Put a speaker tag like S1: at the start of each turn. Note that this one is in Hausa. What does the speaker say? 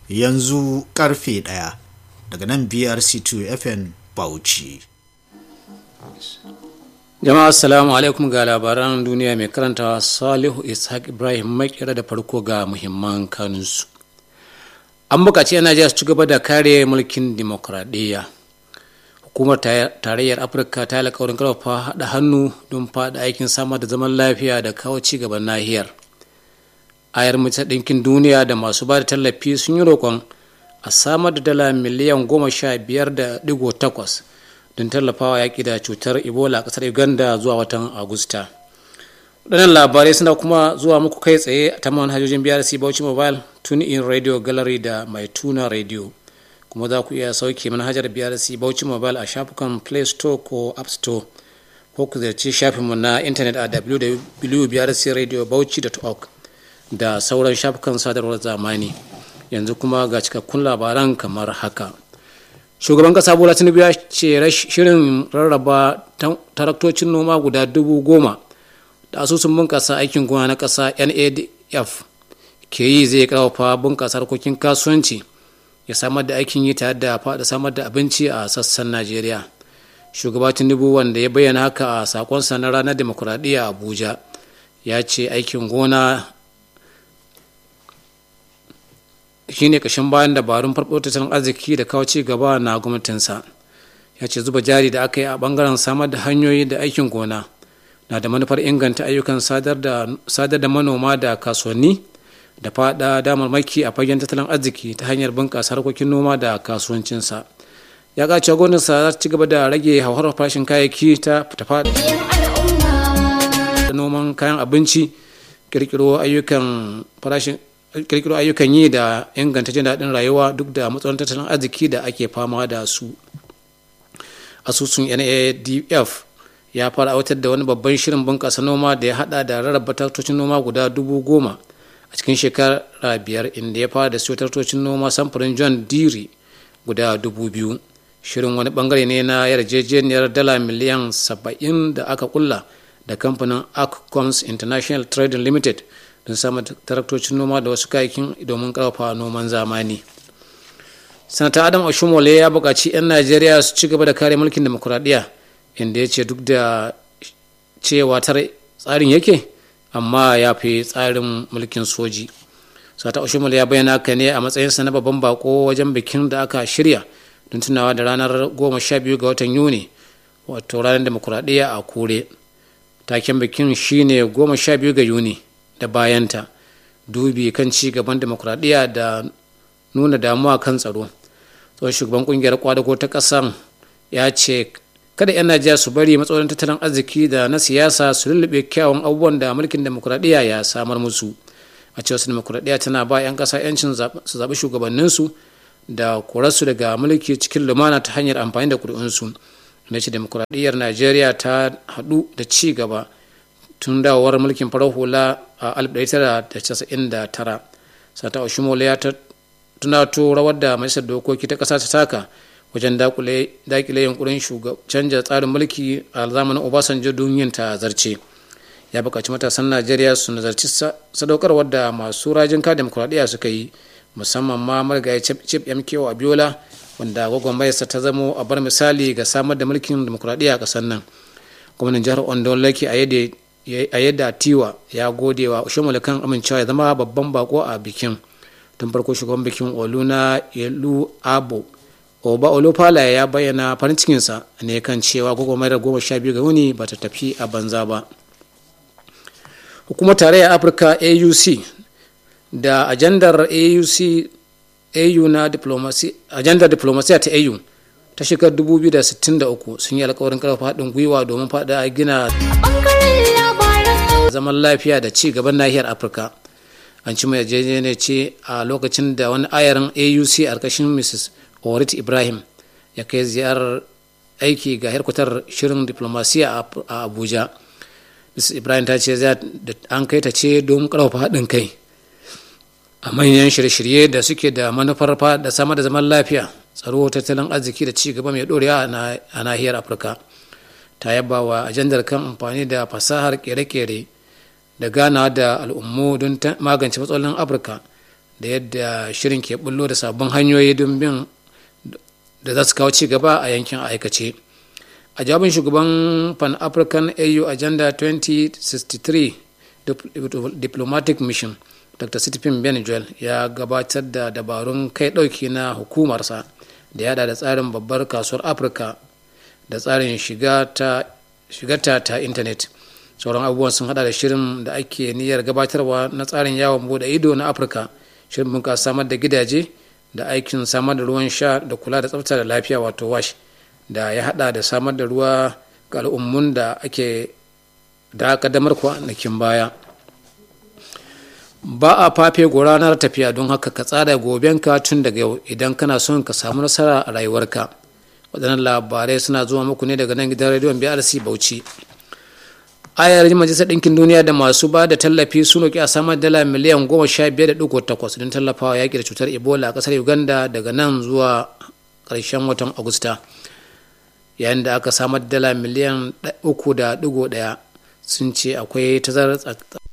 S1: yanzu karfe ɗaya daga nan brc2 fm bauchi
S2: jama'a assalamu alaikum ga labaran duniya mai karantawa salihu ishaq ibrahim makera da farko ga muhimman kanunsu an bukaci yan najeriya su ci gaba da kare mulkin dimokuraɗiyya hukumar tarayyar afirka ta yi alkawarin karfafa haɗa hannu don faɗa aikin samar da zaman lafiya da kawo ci gaban nahiyar ayar mace ɗinkin duniya da masu ba da tallafi sun yi roƙon a samar da dala miliyan goma sha biyar da digo takwas don tallafawa yaƙi da cutar ebola a ƙasar uganda zuwa watan agusta waɗannan labarai suna kuma zuwa muku kai tsaye ta manhajojin brc bauchi mobile tune in radio gallery da mai tuna radio kuma za ku iya sauke manhajar brc bauchi mobile a shafukan play store ko app store ko ku ziyarci shafinmu na intanet a www.brcradiobauchi.org da sauran shafukan sadarwar zamani yanzu kuma ga cikakkun labaran kamar haka shugaban kasa bola tinubu ya ce shirin rarraba taraktocin noma guda dubu goma da asusun bunkasa aikin gona na kasa nadf ke yi zai karfafa bunkasa harkokin kasuwanci ya samar da aikin yi tare da faɗa samar da abinci a sassan najeriya shugaba tinubu wanda ya bayyana haka a sakonsa na ranar demokuraɗiyya abuja ya ce aikin gona shine kashin bayan dabarun farko tattalin arziki da kawo ci gaba na gwamnatinsa ya ce zuba jari da aka yi a bangaren samar da hanyoyi da aikin gona na da manufar inganta ayyukan sadar da manoma da kasuwanni da fada damarmaki a fagen tattalin arziki ta hanyar bunƙasa harkokin noma da kasuwancinsa ya ƙace gwamnatinsa za ta ci gaba da rage hauhawar farashin kayayyaki ta faɗa da noman kayan abinci kirkiro ayyukan farashin kirkiro ayyukan yi da inganta jin daɗin rayuwa duk da matsalolin tattalin arziki da ake fama da su asusun nadf ya fara aiwatar da wani babban shirin bunƙasa noma da ya haɗa da rarraba taktocin noma guda dubu goma a cikin shekara biyar inda ya fara da siyo taktocin noma samfurin john deere guda dubu biyu shirin wani bangare ne na yarjejeniyar dala miliyan saba'in da aka kulla da kamfanin accoms international trading limited don samun taraktocin noma da wasu kayakin domin karfafa noman zamani sanata adam oshumole ya buƙaci 'yan najeriya su ci gaba da kare mulkin demokuraɗiyya inda ya ce duk da cewa tsarin yake amma ya fi tsarin mulkin soji sanata oshumole ya bayyana haka ne a matsayinsa na babban bako wajen bikin da aka shirya don tunawa da ranar goma sha biyu ga watan yuni wato ranar demokuraɗiyya a kure taken bikin shine goma sha biyu ga yuni da bayanta dubi kan ci gaban demokuraɗiyya da nuna damuwa kan tsaro tsohon shugaban kungiyar kwadago ta ƙasar ya ce kada 'yan najeriya su bari matsalolin tattalin arziki da na siyasa su lullube kyawun abubuwan da mulkin demokuraɗiyya ya samar musu a cewa su demokuraɗiyya tana ba 'yan ƙasa 'yancin su zaɓi shugabanninsu da korarsu daga mulki cikin lumana ta hanyar amfani da ƙuri'unsu na ce demokuraɗiyyar najeriya ta haɗu da ci gaba tun dawowar mulkin farar hula a 1999 sata oshimola ya tunato rawar da majalisar dokoki ta ƙasa ta taka wajen dakile yunkurin canja tsarin mulki a zamanin obasanjo don yin ta zarce ya buƙaci matasan najeriya su nazarci sadaukarwar da masu rajin ka demokuraɗiyya suka yi musamman ma marigayi chip mko abiola wanda gwagwarmayarsa ta zamo a bar misali ga samar da mulkin demokuraɗiyya a ƙasar nan gwamnan jihar ondo laki a yadda tiwa ya gode wa ushimula kan amincewa ya zama babban bako a bikin tun farko shugaban bikin oluna yelu abo oba olufala ya bayyana farin cikinsa ne kan cewa gwagwarmayar goma sha biyu ga wuni ba ta tafi a banza ba hukumar tarayyar afirka auc da ajandar auc au na diplomasi ajandar diplomasiya ta au ta shekarar 2063 sun yi alkawarin karfafa haɗin gwiwa domin faɗa gina zaman lafiya da ci gaban nahiyar afirka an ci mai yarjejeniya ce a lokacin da wani ayarin auc a ƙarƙashin mrs orit ibrahim ya kai ziyarar aiki ga harkutar shirin diplomasiya a abuja mrs ibrahim ta ce an kai ta ce don karfafa haɗin kai a manyan shirye-shirye da suke da manufar da samar da zaman lafiya tsaro tattalin arziki da ci gaba mai ɗorewa a nahiyar afirka ta yaba wa ajandar kan amfani da fasahar kere-kere da gana da al'ummu don magance matsalolin afirka da yadda shirin ke bullo da sabbin hanyoyi don bin da za su kawo ci gaba a yankin aikace a jawabin shugaban pan african au agenda 2063 diplomatic mission dr stephen benjuel ya gabatar da dabarun kai ɗauki na hukumarsa da yada da tsarin babbar kasuwar afirka da tsarin shigarta ta intanet sauran abubuwan sun hada da shirin da ake niyyar gabatarwa na tsarin yawon bude ido na afirka shirin bunƙasa samar da gidaje da aikin samar da ruwan sha da kula da tsafta da lafiya wato wash da ya hada da samar da ruwa ga al'ummun da ake da kaddamar kwanakin baya ba a fafe ranar tafiya don haka ka tsara gobenka tun daga yau idan kana son ka samu nasara a rayuwarka waɗannan labarai suna zuwa muku ne daga nan gidan rediyon brc bauchi ayar majalisar ɗinkin duniya da masu ba da tallafi sun roƙi a samar dala miliyan goma sha biyar da ɗigo takwas don tallafawa yaƙi da cutar ebola a ƙasar uganda daga nan zuwa ƙarshen watan agusta yayin da aka samar dala miliyan uku da ɗigo ɗaya sun ce akwai tazarar